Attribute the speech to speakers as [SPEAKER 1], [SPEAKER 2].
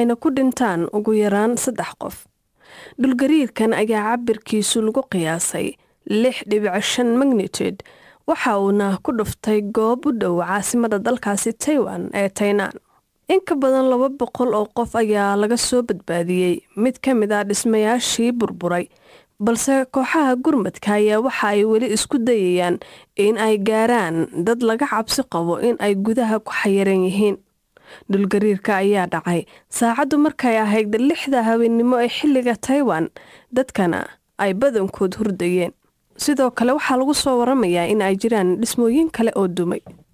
[SPEAKER 1] ayna ku dhintaan ugu yaraan saddex qof dhulgariirkan ayaa cabirkiisu lagu qiyaasay lix dhibic shan magnitude waxa uuna ku dhuftay goob u dhow caasimada dalkaasi taiwan ee taynaan in ka badan laba boqol oo qof ayaa laga soo badbaadiyey mid ka mid ah dhismayaashii burburay balse kooxaha gurmadka ayaa waxa ay weli isku dayayaan in ay gaaraan dad laga cabsi qabo in ay gudaha ku xayiran yihiin dhulgariirka ayaa dhacay saacaddu markay ahayd lixda habeennimo ee xilliga taiwan dadkana ay badankood hurdayeen sidoo kale waxaa lagu soo waramayaa in ay jiraan dhismooyin kale oo dumay